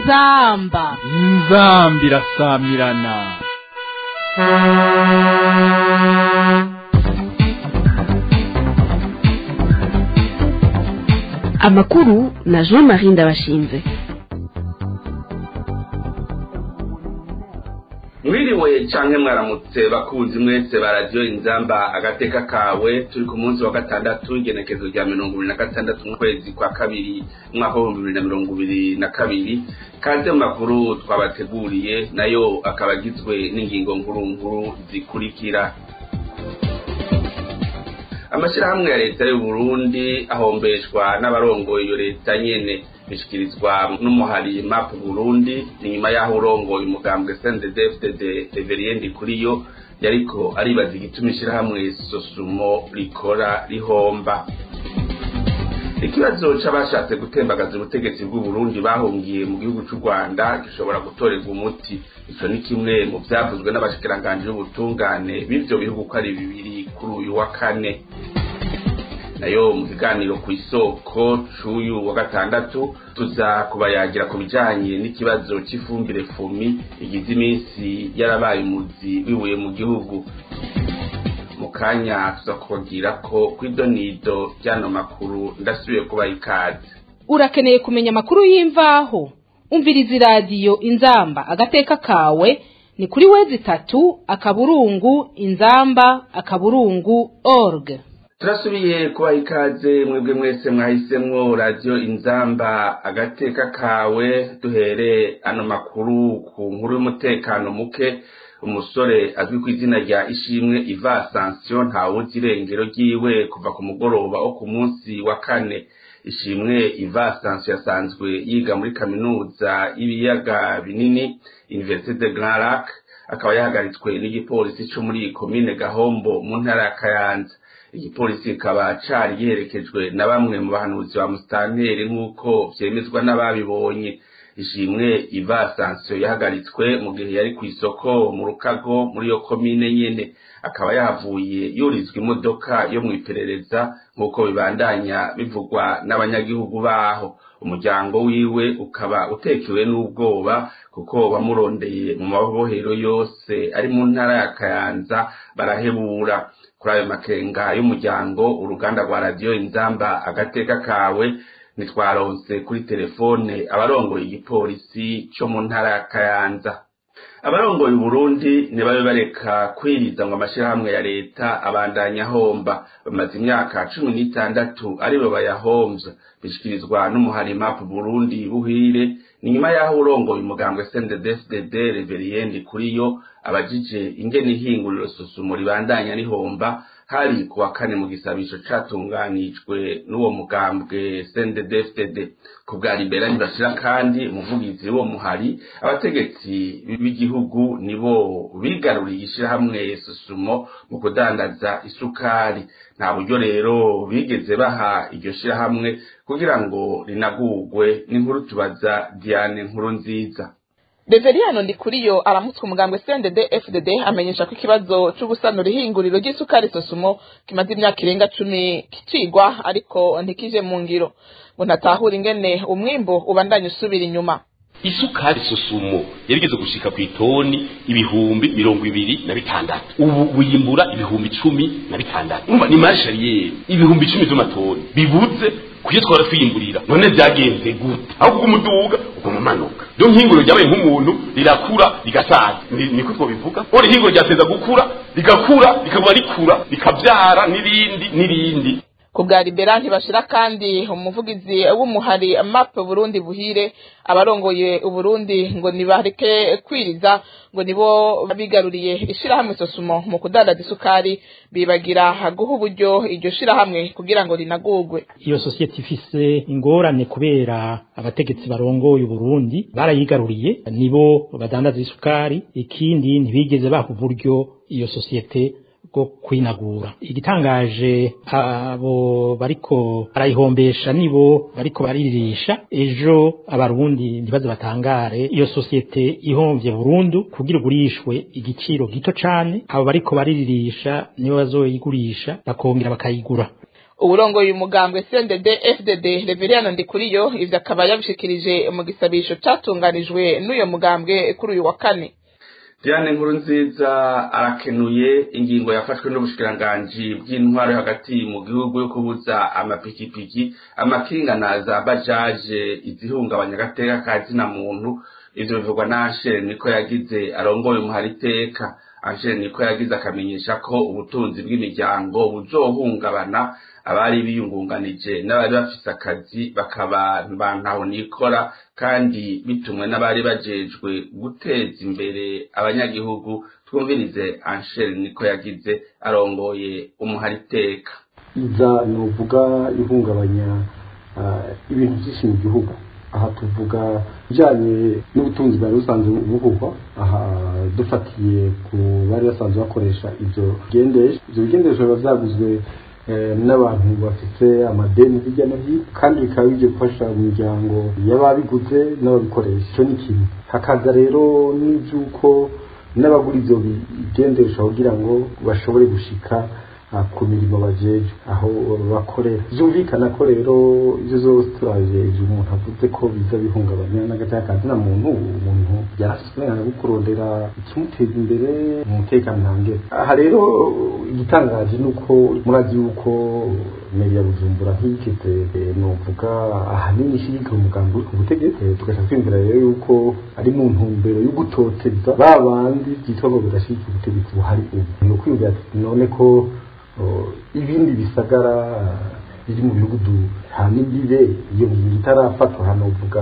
inzamba inzambi irasamirana amakuru na jean marie ndabashinze mwiriwe canke mwaramutse bakunzi mwese ba radiyo inzamba agateka kawe turi ku munsi wa gatandatu igenekezo rya mirongo ibiri na gatandatu mu kwezi kwa kabiri umwaka w'ibihumbi bibiri na mirongo ibiri na kabiri kaze mu makuru twabateguriye nayo akaba agizwe n'ingingo nkuru nkuru zikurikira amashyirahamwe ya leta y'u Burundi ahombeshwa n'abarongoye iyo leta nyene bishikirizwa n'umuhari map Burundi inyuma y'aho urongoye umugambwe CNDD-FDD Reveriendi kuriyo yariko aribaza igituma ishirahamwe Sosumo rikora rihomba ikibazo c'abashatse gutembagaza ubutegetsi bw'u Burundi bahungiye mu gihugu c'u Rwanda gishobora gutorerwa umuti ico ni kimwe mu vyavuzwe n'abashikiranganji b'ubutungane b'ivyo bihugu ko ari bibiri kuri uyu wa kane nayo mu kiganiro ku isoko c'uyu wa gatandatu tuza kubayagira ku bijanye n'ikibazo c'ifumbire fumi igize iminsi yarabaye umuzi wibuye mu gihugu mu kanya tuza kubabwira ko kw'idonido ry'ano makuru ndasubiye kubaha ikaze urakeneye kumenya amakuru y'imvaho umviriza iradiyo inzamba agateka kawe ni kuri wezi itatu akaburungu inzamba akaburungu org turasubiye kubaha ikaze mwebwe mwese mwahisemwo radiyo inzamba agateka kawe duhere ano makuru ku nkuru y'umutekano muke umusore azwi ku izina rya ishimwe iva sansiyo ntawuzi irengero ryiwe kuva ku mugoroba wo ku munsi wa kane ishimwe iva sansiyo yasanzwe yiga muri kaminuza y'ibiyaga binini universite de grand lac akaba yahagaritswe n'igipolisi co muri komine gahombo mu ntara ya kayanza igipolisi kikaba cari giherekejwe na bamwe mu bahanuzi ba musitanteri nk'uko vyemezwa n'ababibonye ishimwe iva sansiyo yahagaritswe mu gihe yari ku isoko mu rukago muri iyo komine nyene akaba yahavuye yurizwa imodoka yo mw'iperereza nk'uko bibandanya bivugwa n'abanyagihugu baho umuryango wiwe ukaba utekewe n'ubwoba kuko bamurondeye mu mabohero yose ari mu ntara ya kayanza barahebura kuri ayo makenga y'umuryango uruganda rwa radiyo inzamba agateka kawe ntitwaronse kuri telefone abarongoye igipolisi co mu ntara ya kayanza abarongoye uburundi ntibabe bareka kwiriza ngo amashirahamwe ya leta abandanya ahomba bamaze imyaka cumi n'itandatu aribo bayahomvya bishikirizwa n'umuhari map burundi buhire ni nyuma y'aho urongoye umugambwe sndefdd reveriendi kuriyo abajije ingene ihinguriro susumo ribandanya rihomba hari ku wa kane mu gisabisho catunganijwe n'uwo mugambwe CNDD-FDD ku bwa liberani bashira kandi umuvugizi w'uwo muhari abategetsi b'igihugu nibo bigaruriye ishirahamwe susumo mu kudandaza isukari nta buryo rero bigeze baha iryo shirahamwe kugira ngo rinagurwe n'inkuru tubaza Diane nkuru nziza Reveriyano Ndikuriyo aramutswe umugambwe CNDD FDD amenyesha ko ikibazo c'ugusanura ihinguriro ry'isukari sosumo kimaze imyaka irenga cumi kicigwa ariko ntikije mu ngiro ngo ntatahura ingene umwimbo ubandanya usubira inyuma isukari sosumo yarigeze gushika ku itoni ibihumbi mirongo ibiri na bitandatu ubu wimbura ibihumbi cumi na bitandatu urumva ni marshariyeri ibihumbi icumi vy'amatoni bibuze kuyo twara twiyimburira none vyagenze gute aho kugumuduga ukamumanuka ryo nkinguro ryabaye nk'umuntu rirakura rigasaza niko twobivuga ori hinguro ryateza gukura rigakura rikaguma rikura rikavyara n'irindi n'irindi ku bwa libera ntibashira kandi umuvugizi w'umuhari map burundi buhire abarongoye uburundi ngo nibareke kwiriza ngo nibo bigaruriye ishirahamwe sosumo mu kudandaza isukari bibagira guha uburyo iryo shirahamwe kugira ngo rinagurwe iyo sosiyete ifise ingorane kubera abategetsi barongoye uburundi barayigaruriye nibo badandaza isukari ikindi ntibigeze baha uburyo iyo sosiyete bwo kwinagura igitangaje abo bariko barayihombesha nibo bariko baririsha ejo abarundi ntibaze batangare iyo sosiyete ihomvye burundu kugira ugurishwe igiciro gito cane abo bariko bariririsha nibo bazoyigurisha bakongera bakayigura uburongoye umugambwe CNDD FDD Reverien Ndikuriyo ivyo akaba yabishikirije mu gisabisho catunganijwe n'uyo mugambwe kuri uyu wa kane Diane nkuru nziza arakenuye ingingo yafashwe n'ubushikiranganji bw'intwaro hagati mu gihugu yo kubuza amapikipiki amakingana za bajaje izihungabanya agateka ka zina muntu ivyo bivugwa na Angel niko yagize arongoye umuhariteka Angel niko yagize akamenyesha ko ubutunzi bw'imiryango buzohungabana abari biyungunganije n'abari bafise akazi bakaba bantaho nikora kandi bitumwe n'abari bajejwe guteza imbere abanyagihugu twumvirize Angel niko yagize arongoye umuhariteka iza novuga ihungabanya ibintu byinshi mu gihugu aha tuvuga bijyanye n'ubutunzi bwari busanzwe buvugwa aha dufatiye ku bari basanzwe bakoresha ibyo bigendesha ibyo bigendesha biba byaguzwe n'abantu bafite amadeni hirya no hino kandi bikaba bigiye gufasha imiryango y'ababiguze n'ababikoresha icyo ni kimwe hakaza rero n'iby'uko n'abagura ibyo bigendesha kugira ngo bashobore gushika ku mirimo bajeje aho bakorera byumvikana ko rero ibyo zose turaje ibyo umuntu avuze ko biza bihungabanya n'agateka ka zina muntu umuntu yarafite uburenganzira bwo kurondera ikimuteza imbere mu mutekano ntangere aha rero igitangaje ni uko murazi yuko meri ya bujumbura nk'iyigeze novuga ahanini ishyigikiye umugambi uri ku butegetsi tugaca twiyumvira rero yuko ari mu ntumbero yo gutoteza ba bandi byitwa ngo birashyigikiye ubutegetsi buhari ubu ni ukwiyumvira ati none ko ibindi bisagara biri mu bihugu duhana imbibe iyo ngingo itarafatwa hano uvuga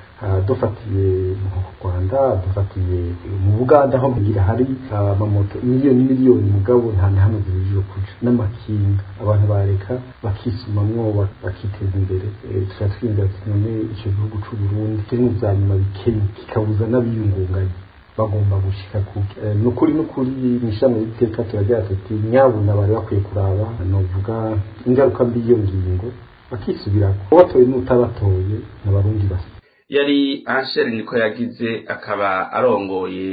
dufatiye mu rwanda dufatiye mu buganda aho mugira hari amamoto miliyoni miliyoni mugabo nta na hamwe zibujijwe kuja n'amakinga abantu bareka bakisumamwo bakiteza imbere tukaba twiyumvira ati none ico gihugu c'uburundi kiri mu vya nyuma bikenya kikabuza n'abiyungunganya bagomba gushika kuki nukuri nukuri mwishami y'iteka turagira tuti nyabuna bari bakwiye kuraba novuga ingaruka mbi iyo ngingo bakisubirako uwatoye n'utabatoye n'abarundi basa yari Angel niko yagize akaba arongoye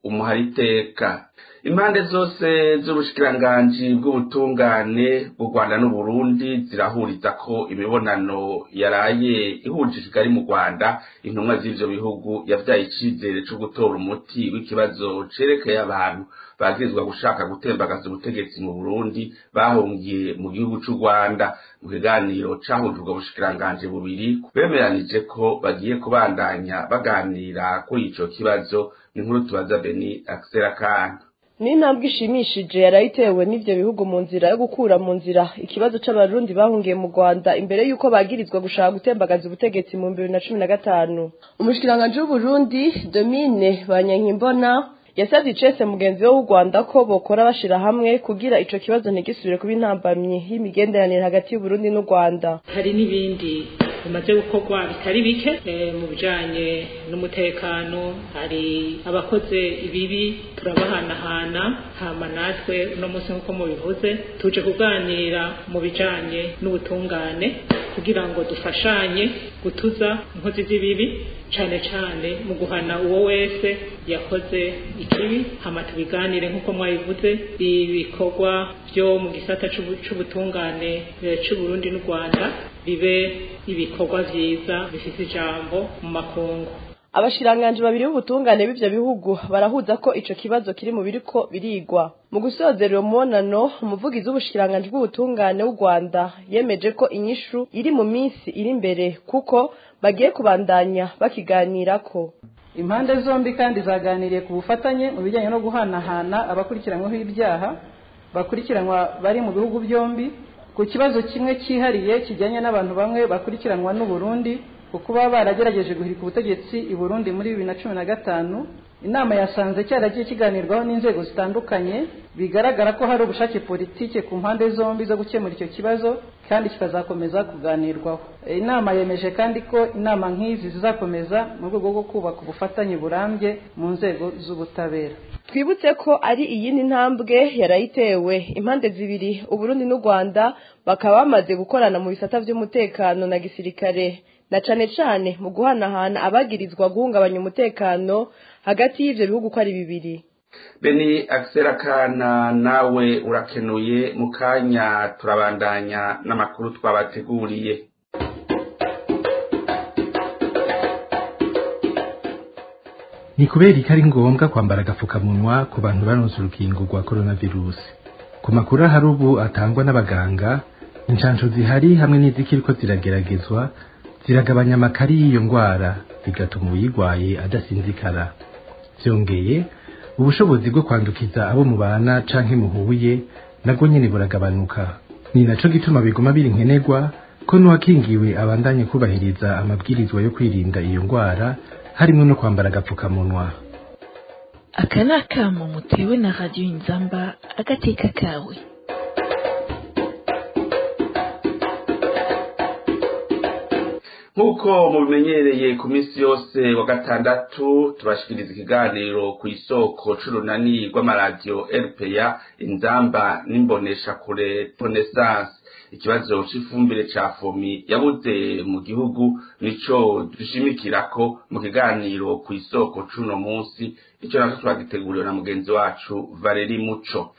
umuhariteka impande zose z'ubushikiranganji bw'ubutungane bw'u Rwanda n'u Burundi zirahuriza ko imibonano yaraye ihuje Kigali mu Rwanda intumwa z'ivyo bihugu yavyaye icizere co gutora umuti w'ikibazo cerekeye abantu bagirizwa gushaka gutembagaza ubutegetsi mu Burundi bahungiye mu gihugu c'u Rwanda mu kiganiro cahuje ubwo bushikiranganji bubiri bemeranije ko bagiye kubandanya baganira kuri ico kibazo ni nkuru tubaza Beni Axel Kana ni intambwe ishimishije yarayitewe n'ivyo bihugu mu nzira yo gukura mu nzira ikibazo c'abarundi bahungiye mu Rwanda imbere yuko bagirizwa gushaka gutembagaza ubutegetsi mu 2015 umushikiranganje w'Uburundi Domine Banyankimbona yasavye icese mugenzi we w'u Rwanda ko bokora bashira hamwe kugira ico kibazo ntigisubire kuba intambamyi y'imigenderanire hagati y'Uburundi n'u Rwanda hari n'ibindi bimaze gukorwa bitari bike mu bijanye n'umutekano hari abakoze ibibi turabahanahana hama natwe uno munsi nk'uko mubivuze tuje kuganira mu bijanye n'ubutungane kugira ngo dufashanye gutuza inkozi z'ibibi cane cane mu guhana uwo wese yakoze ikibi hama tubiganire nk'uko mwabivuze ibikorwa byo mu gisata c'ubutungane c'uburundi n'u rwanda bibe ibikorwa vyiza bifise ijambo mu makungu abashiranganje babiri b'ubutungane b'ivyo bihugu barahuza ko ico kibazo kiri mu biriko birigwa mu gusozera uwo mubonano umuvugizi w'ubushiranganje bw'ubutungane w'u Rwanda yemeje ko inyishu iri mu minsi iri imbere kuko bagiye kubandanya bakiganirako impande zombi kandi zaganiriye ku bufatanye mu bijyanye no guhanahana abakurikiranyweho ibyaha bakurikiranwa bari mu bihugu byombi ku kibazo kimwe cyihariye kijyanye n'abantu bamwe bakurikiranwa n'u Burundi ku kuba baragerageje guhirika ubutegetsi i Burundi muri bibiri na cumi na gatanu inama yasanze cyaragiye kiganirwaho n'inzego zitandukanye bigaragara ko hari ubushake politike ku mpande zombi zo gukemura icyo kibazo kandi kikazakomeza kuganirwaho inama yemeje kandi ko inama nk'izi zizakomeza mu rwego rwo kubaka ubufatanye burambye mu nzego z'ubutabera twibutse ko ari iyindi ntambwe yarayitewe impande zibiri uburundi n'u rwanda bakaba bamaze gukorana mu bisata by'umutekano na gisirikare na cane cane mu guhanahana abagirizwa guhungabanya umutekano hagati y'ivyo bihugu ko ari bibiri beni akiserakana nawe urakenuye mu kanya turabandanya n'amakuru twabateguriye ni kubera ko ari ngombwa kwambara agapfukamunwa ku bantu baronse urukingo rwa coronavirusi ku makuru ahari ubu atangwa n'abaganga inshansho zihari hamwe n'izikiriko zirageragezwa ziragabanya amakari y'iyo ndwara bigatuma uyirwaye adasinzikara byongeye ubushobozi bwo kwandukiza abo mubana canke muhuye nabwo nyene buragabanuka ni naco gituma biguma biri nkenerwa ko n'uwakingiwe abandanye kubahiriza amabwirizwa yo kwirinda iyo ndwara harimo no kwambara agapfukamunwa aka ni akamo mutewe na radiyo inzamba agateka kawe nk'uko mubimenyereye ku minsi yose wa gatandatu tubashikiriza ikiganiro ku isoko c'urunani rw'amaradiyo rpa inzamba n'imboneshakure renaissance ikibazo c'ifumbire ca fomi yabuze mu gihugu nico dushimikirako mu kiganiro ku isoko c'uno munsi ico naco twagiteguriwe na mugenzi wacu valeri muco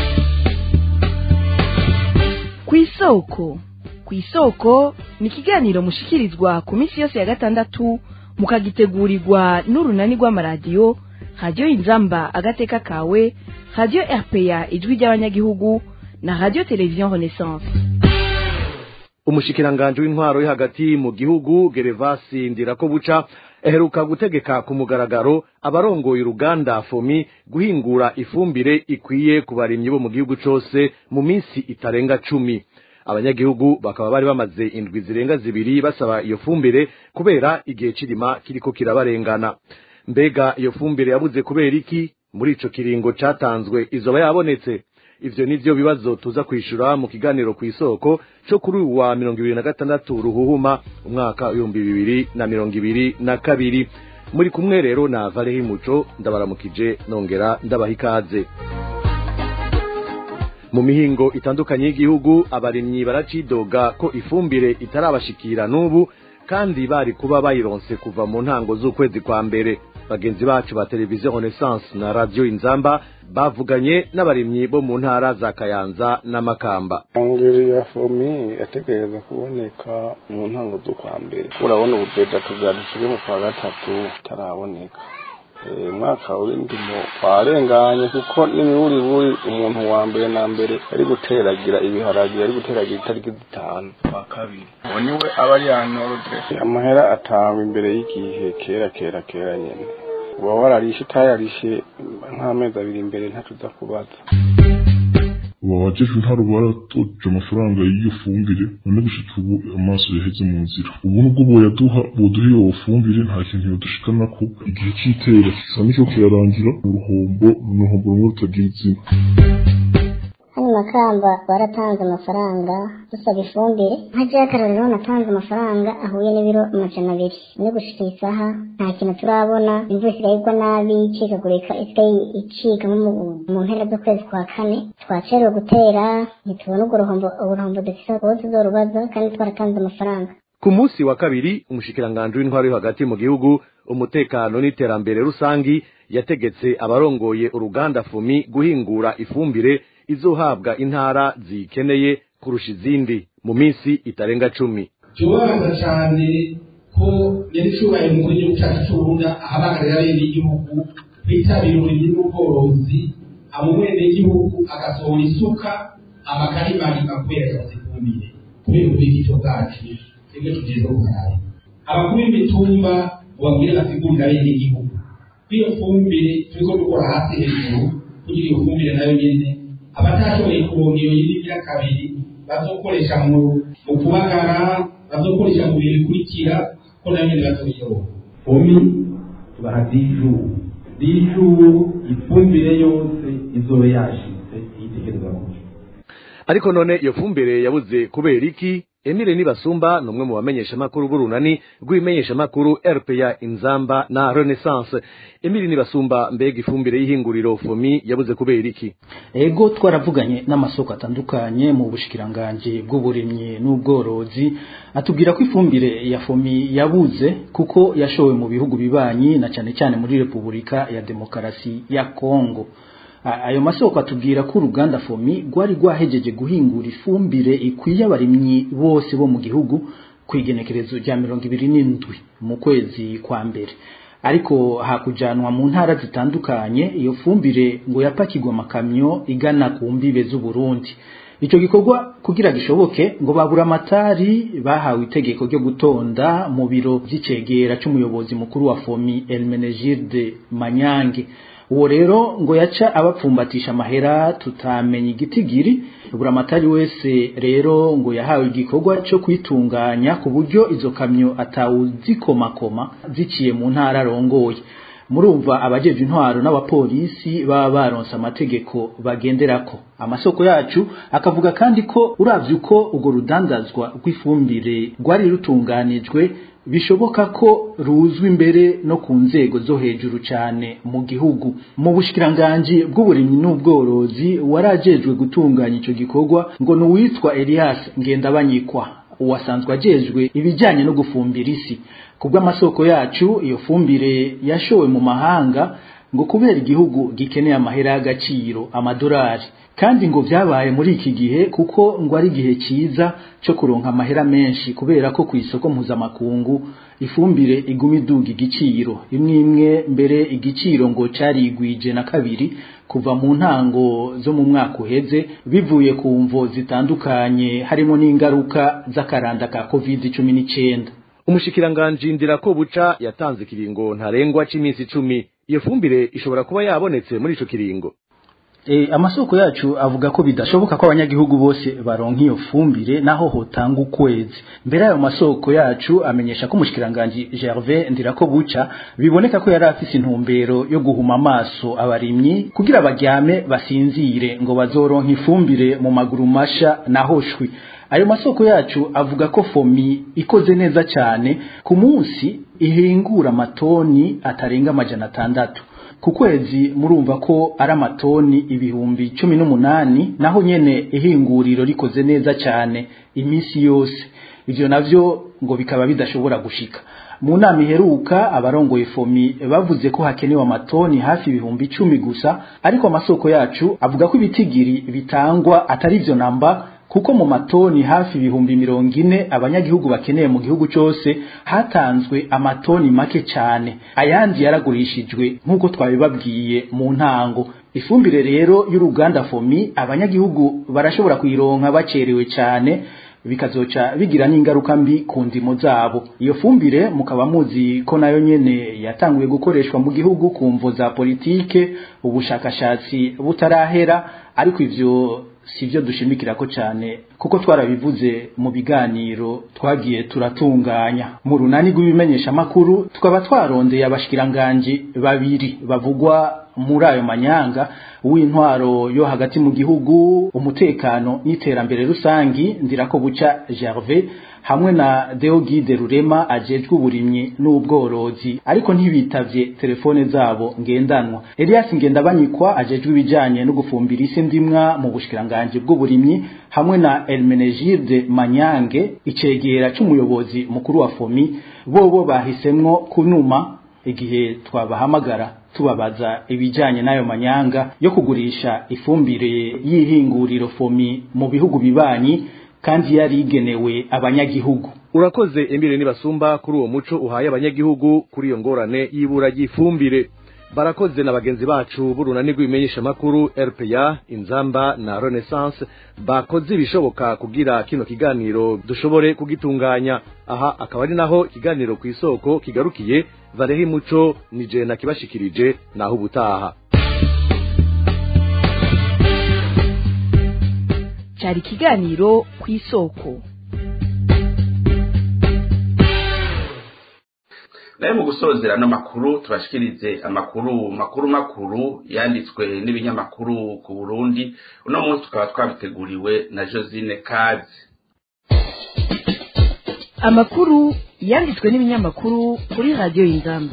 ku isoko ku isoko ni ikiganiro mushikirizwa ku minsi yose ya gatandatu mukagitegurirwa n'urunani rw'amaradiyo radiyo inzamba agateka kawe radiyo rpa ijwi ry'abanyagihugu na radiyo televiziyo renaissance umushikiranganje w'intwaro yo hagati mu gihugu gerevasi ndirakobuca aheruka gutegeka ku mugaragaro abarongoye uruganda fomi guhingura ifumbire ikwiye ku barimyi bo mu gihugu cose mu minsi itarenga cumi abanyagihugu bakaba bari bamaze indwi zirenga zibiri basaba iyo fumbire kubera igihe cirima kiriko kirabarengana mbega iyo fumbire yabuze kubera iki muri ico kiringo catanzwe izoba yabonetse ivyo nivyo bibazo tuza kwishura mu kiganiro ku isoko co kuri uyu wa mirongo ibiri na gatandatu ruhuhuma umwaka w'ibihumbi bibiri na mirongo ibiri na kabiri muri kumwe rero na varehi muco ndabaramukije nongera ndabaha ikaze mu mihingo itandukanye y'igihugu abarimyi baracidoga ko ifumbire itarabashikira n'ubu kandi bari kuba bayironse kuva mu ntango z'ukwezi kwa mbere bagenzi bacu ba televiziyo renaissance na radiyo inzamba bavuganye n'abarimyi bo mu ntara za kayanza n'amakamba ingeri ya fomi yategereza kuboneka mu ntango z'ukwa mbere urabona ubudeja tubwadushyire mu kwa gatatu itaraboneka umwaka w'indimo warenganye kuko n'imiburiburi umuntu wa mbere na mbere ari guteragira ibiharage ari guteragira itariki zitanu kwa kabiri uwo niwe aba ari yanorode amahera atangwa imbere y'igihe kera kera kera nyine uba wararishe utayarishe nk'amezi abiri imbere ntacuza kubaza ubu abajejwe intwaro baratoje amafaranga y'iyo fumbire none gushika ubu amaso yaheze mu nzira ubu nubwo boyaduha boduha iyo fumbire nta kintu yodushikanako igihe c'itera kisa n'icyo kirarangira uruhombo n'uruhombo rumwe rutagira izina hano makamba baratanze amafaranga dusaba ifumbire nka akarorero natanze amafaranga ahuye n'ibiro amajana abiri no gushika isaha nta kintu turabona imvura isigaye igwa nabi icikagurika isigaye icika nko mu mpera z'ukwezi kwa kane twacerewe gutera ntitubona urwo ruhombo uruhombo dufise kubo tuzorubaza kandi twaratanze amafaranga ku munsi wa kabiri umushikiranganje w'intwaro yo hagati mu gihugu umutekano n'iterambere rusangi yategetse abarongoye uruganda fumi guhingura ifumbire izohabwa intara zikeneye kurusha izindi mu minsi itarenga cumi tubabaza cyane ko yari cyubaye mu gihugu cyacu cy'uburundi ahabagarira bene igihugu bitabira uburimyi n'ubworozi abo bene igihugu agasohora isuka amakarimari kubera yabuze ifumbire kubera ubwigito bwacu twebwe tugeze uburayi abakuru b'imitumba babwire basigurira bene igihugu iyo fumbire turiko dukora hasi hejuru kugira iyo fumbire nayo nyene abatashoboye kuronka iyo yindi ya kabiri bazokoresha mu mu kubagara bazokoresha mu bihe bikurikira ko nayo nyene bazoyironka omi tubaha diju diju ifumbire yose izobe yashitse yitegereza kuja ariko none iyo fumbire yabuze kubera iki Emile Nibasumba numwe mu bamenyesha makuru burunani rw'imenyesha makuru RPA Inzamba na Renaissance Emile Nibasumba mbega ifumbire y'ihinguriro FOMI yabuze kubera iki ego twaravuganye n'amasoko atandukanye mu bushikiranganje bw'uburimyi n'ubworozi atubwira ko ifumbire ya FOMI yabuze kuko yashowe mu bihugu bibanyi na cyane cyane muri Repubulika ya Demokarasi ya Kongo ayo masoko atubwira ko uruganda fomi rwari rwahejeje guhingura ifumbire ikwiye abarimyi bose bo mu gihugu ku igenekerezo rya mirongo ibiri n'indwi mu kwezi kwa mbere ariko hakujanwa mu ntara zitandukanye iyo fumbire ngo yapakirwa amakamyo igana ku mbibe z'uburundi icyo gikorwa kugira gishoboke ngo babura amatari bahawe itegeko ryo gutonda mu biro by'icegera cy'umuyobozi mukuru wa fomi Elmenegilde Manyange uwo rero ngo yaca abapfumbatisha amahera tutamenya igitigiri buramatari wese rero ngo yahawe igikorwa cyo kwitunganya ku buryo izo kamyo atawuzikomakoma ziciye mu ntara arongoye murumva abajeje intwaro n'abapolisi baba baronse amategeko bagenderako amasoko yacu akavuga kandi ko uravye uko urwo rudandazwa rw'ifumbire rwari rutunganijwe bishoboka ko ruzwi imbere no ku nzego zo hejuru cyane mu gihugu mu bushikiranganje bw'uburimyi n'ubworozi warajejwe gutunganya ico gikorwa ngo ni uwitwa Elias Ngendabanyikwa uwasanzwe ajejwe ibijyanye no gufumbira isi kubw'amasoko yacu iyo fumbire yashowe mu mahanga ngo kubera igihugu gikeneye amahera y'agaciro amadolari kandi ngo byabaye muri iki gihe kuko ngo ari igihe cyiza cyo kuronka amahera menshi kubera ko ku isoko mpuzamakungu ifumbire iguma iduga igiciro imwe imwe mbere igiciro ngo carigwije na kabiri kuva mu ntango zo mu mwaka uheze bivuye ku mvo zitandukanye harimo n'ingaruka z'akaranda ka covid cumi n'icyenda umushikiranganji ndirako buca yatanze ikiringo ntarengwa c'iminsi icumi iyo fumbire ishobora kuba yabonetse muri ico kiringo E, amasoko yacu avuga ko bidashoboka ko abanyagihugu bose baronka iyo fumbire naho hotanga ukwezi mbere ayo masoko yacu amenyesha ko umushikiranganje Gervais Ndirako buca biboneka ko yari afise intumbero yo guhuma amaso abarimyi kugira baryame basinzire ngo bazoronka ifumbire mu maguru masha naho shwi ayo masoko yacu avuga ko fomi ikoze neza cyane ku munsi ihingura amatoni atarenga amajana atandatu ku kwezi murumva ko ari amatoni ibihumbi cumi n'umunani naho nyene ihinguriro rikoze neza cyane iminsi yose ivyo navyo ngo bikaba bidashobora gushika mu nama iheruka abarongoye fomi bavuze ko hakenewe amatoni hafi ibihumbi icumi gusa ariko amasoko yacu avuga ko ibitigiri bitangwa atari ivyo namba kuko mu matoni hafi ibihumbi mirongo ine abanyagihugu bakeneye mu gihugu cyose hatanzwe amatoni make cyane ayandi yaragurishijwe nk'uko twabibabwiye mu ntango ifumbire rero y'uruganda fomi abanyagihugu barashobora kuyironka bacerewe cyane bikazoca bigira n'ingaruka mbi ku ndimo zabo iyo fumbire mukaba muzi ko nayo nyene yatanguye gukoreshwa mu gihugu ku mvo za politike ubushakashatsi butarahera ariko ivyo sivyo dushimikira ko cyane kuko twarabivuze mu biganiro twagiye turatunganya mu runani rw'ibimenyesha makuru tukaba twarondeye abashikiranganje babiri bavugwa muri ayo manyanga w'intwaro yo hagati mu gihugu umutekano n'iterambere rusangi ndirako buca Gervais hamwe na Deogide Rurema ajejwe uburimyi n'ubworozi ariko ntibitavye telefone zabo ngendanwa Elias Ngendabanyikwa ajejwe ibijanye no gufumbira isi ndimwa mu bushikiranganje bw'uburimyi hamwe na Elmenegilde Manyange icegera c'umuyobozi mukuru wa FOMI bobo bahisemwo kunuma igihe twabahamagara tubabaza ibijanye n'ayo manyanga yo kugurisha ifumbire y'ihinguriro fomi mu bihugu bibanyi kandi yari igenewe abanyagihugu urakoze Emile Nibasumba kuri uwo muco uhaye abanyagihugu kuri iyo ngorane y'ibura ry'ifumbire barakoze na bagenzi bacu burunani rw'ibimenyesha makuru RPA Inzamba na Renaissance bakoze ibishoboka kugira kino kiganiro dushobore kugitunganya aha akaba ari naho ikiganiro ku isoko kigarukiye Valerie Muco nije nakibashikirije naho ubutaha cyari ikiganiro ku isoko nayo mu gusozera no makuru tubashikirize amakuru makuru makuru yanditswe n'ibinyamakuru ku Burundi uno munsi tukaba twabiteguriwe na Josine Kazi amakuru yanditswe n'ibinyamakuru kuri radiyo y'ingamba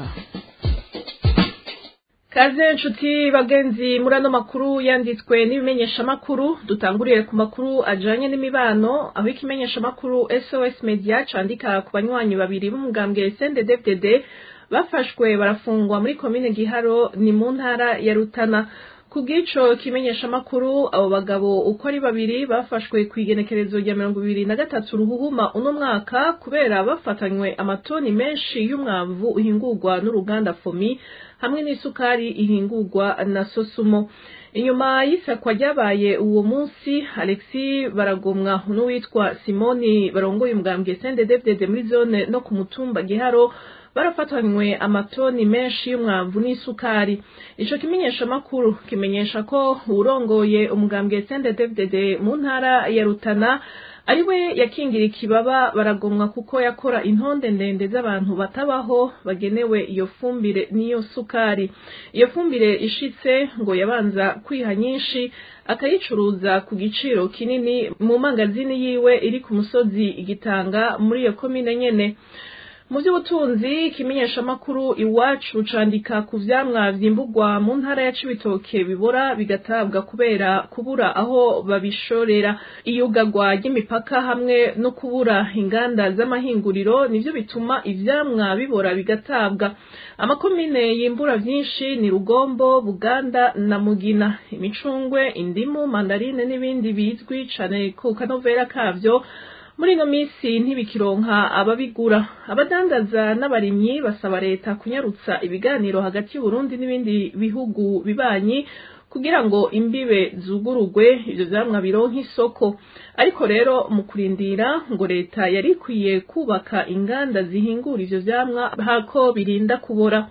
kaze nshuti bagenzi muri ano makuru yanditswe n'ibimenyeshamakuru dutanguriye ku makuru ajanye n'imibano aho ikimenyeshamakuru sos media candika ku banywanyi babiri b'umugambwe snddddd bafashwe barafungwa muri komine giharo ni mu ntara ya rutana ku bw'ico kimenyeshamakuru abo bagabo uko ari babiri bafashwe ku igenekerezo rya mirongo ibiri na gatatu ruhuhuma uno mwaka kubera bafatanywe amatoni menshi y'umwavu uhingurwa n'uruganda fomi hamwe n'isukari ihingurwa na sosumo inyuma y'isakwa ryabaye uwo munsi alexi baragomwa n'uwitwa simoni barongoye umugambwe snddddd muri zone no ku mutumba giharo barafatanywe amatoni menshi y'umwavu n'isukari ico kimenyeshamakuru kimenyesha ko uwurongoye umugambwe snddddd mu ntara ya rutana ariwe yakingira ikibaba baragomwa kuko yakora intonde ndende z'abantu batabaho bagenewe iyo fumbire n'iyo sukari iyo fumbire ishitse ngo yabanza kwiha nyinshi akayicuruza ku giciro kinini mu mangazini yiwe iri ku musozi igitanga muri iyo komine nyene mu by'ubutunzi ikimenyeshamakuru iwacu candika ku vyamwa vyimburwa mu ntara ya cibitoke bibora bigatabwa kubera kubura aho babishorera iyugagwa ry'imipaka hamwe no kubura inganda z'amahinguriro nivyo bituma ivyamwa bibora bigatabwa amakomine yimbura vyinshi ni rugombo buganda na mugina imicungwe indimu mandarine n'ibindi bizwi cane ku kanovera kavyo muri ino minsi ntibikironka ababigura abadandaza n'abarimyi basaba leta kunyarutsa ibiganiro hagati y'uburundi n'ibindi bihugu bibanyi kugira ngo imbibe zugurugwe ivyo vyamwa bironka isoko ariko rero mu kurindira ngo leta yari ikwiye kubaka inganda zihingura ivyo vyamwa hako birinda kubora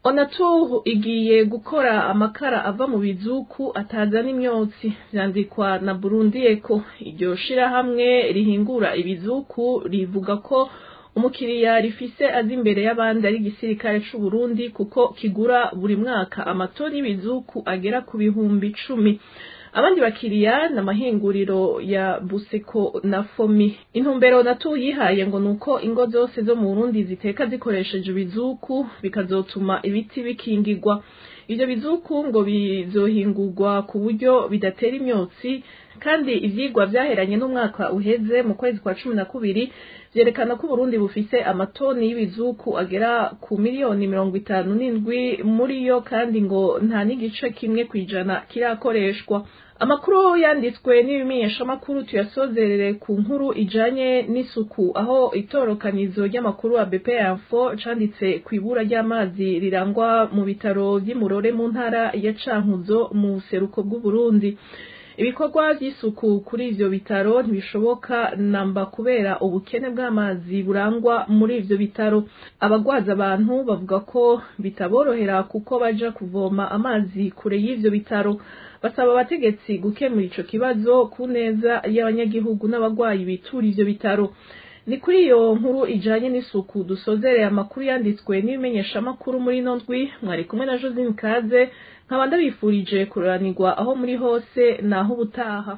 onatu igiye gukora amakara ava mu bizuku atazana imyotsi vyandikwa na burundi eko iryo shirahamwe rihingura ibizuku rivuga ko umukiriya rifise azi imbere y'abandi ari igisirikare c'uburundi kuko kigura buri mwaka amatoni y'ibizuku agera ku bihumbi icumi abandi bakiriya ni amahinguriro ya buseko na fomi intumbero natu yihaye ngo nuko ingo zose zo mu burundi ziteka zikoresheje ibizuku bikazotuma ibiti bikingirwa ivyo bizuku ngo bizohingurwa ku buryo bidatera imyotsi kandi ivyigwa vyaheranye n'umwaka uheze mu kwezi kwa cumi na kubiri vyerekana ko uburundi bufise amatoni y'ibizuku agera ku miliyoni mirongo itanu n'indwi muri yo kandi ngo nta n'igice kimwe kw'ijana kirakoreshwa amakuru yanditswe n'ibimenyeshamakuru tuyasozerere ku nkuru ijanye n'isuku aho itorokanizo ry'amakuru wa BP Info canditse ku ibura ry'amazi rirangwa mu bitaro vy'imurore mu ntara ya Cankuzo mu buseruko bw'Uburundi ibikorwa vy'isuku kuri ivyo bitaro ntibishoboka namba kubera ubukene bw'amazi burangwa muri ivyo bitaro abagwaza abantu bavuga ko bitaborohera kuko baja kuvoma amazi kure y'ivyo bitaro basaba abategetsi gukemura ico kibazo ku neza y'abanyagihugu n'abagwayi bitura ivyo bitaro ni kuri iyo nkuru ijanye n'isuku dusozereye amakuru yanditswe n'ibimenyeshamakuru muri ino ndwi mwari kumwe na josine kaze nkaba ndabifurije kuranirwa aho muri hose naho ubutaha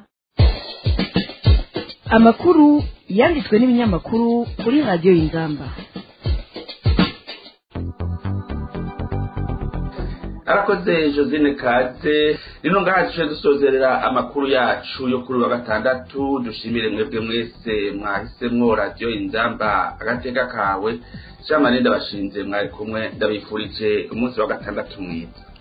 amakuru yanditswe n'ibinyamakuru kuri radiyo y'ingamba arakoze josine kaze rino ngaha duce dusozerera amakuru yacu yo kuri wa gatandatu dushimire mwebwe mwese mwahisemwo radiyo inzamba agateka kawe shamaninde bashinze mwari kumwe ndabifurije umunsi wa gatandatu mwiza